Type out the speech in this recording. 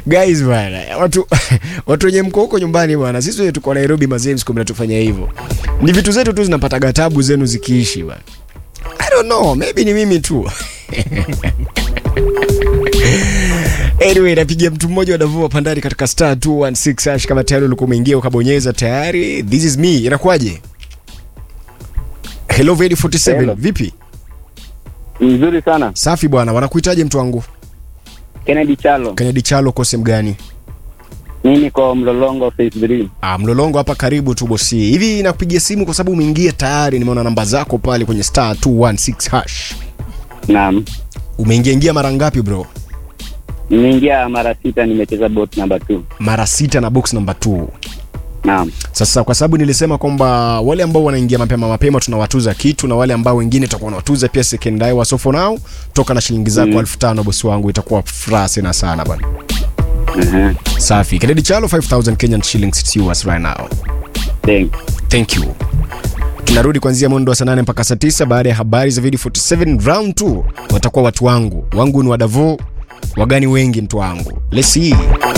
guys bwana watu watu wenye mko huko nyumbani bwana sisi wenye tuko nairobi mazems mnatufanya hivyo ni vitu zetu tu zinapataga tabu zenu zikiishi bwana i don't know maybe ni mimi tu anyway napigia mtu mmoja wa davua pandari katika star 216 hash kama tayari ulikuwa umeingia ukabonyeza tayari this is me inakuwaje hello Vedi 47 Hello. vipi Mzuri sana. safi bwana wanakuitaje mtu wangu Kennedy Chalo. kennedy chalo uko sehemu gani Mimi niko Mlolongo Phase 3. Ah, mlolongo hapa karibu tu bosi. Hivi nakupigia simu kwa sababu umeingia tayari, nimeona namba zako pale kwenye star 216 hash. Naam. Umeingia ingia mara ngapi bro? Nimeingia mara sita nimecheza bot number 2. Mara sita na box number 2. Naam. Sasa kwa sababu nilisema kwamba wale ambao wanaingia mapema mapema tunawatuza kitu na wale ambao wengine tutakuwa tunawatuza pia second hour. So for now toka na shilingi zako Mm. 1500 bosi wangu, itakuwa furaha sana sana bwana. Uh-huh. Safi. Kennedy Chalo 5000 Kenyan shillings it's yours right now. Thank. Thank you. Tunarudi kuanzia mwendo wa saa nane mpaka saa tisa baada ya habari za video 47 round 2 watakuwa watu wangu wangu ni wadavo wagani wengi mtu wangu let's see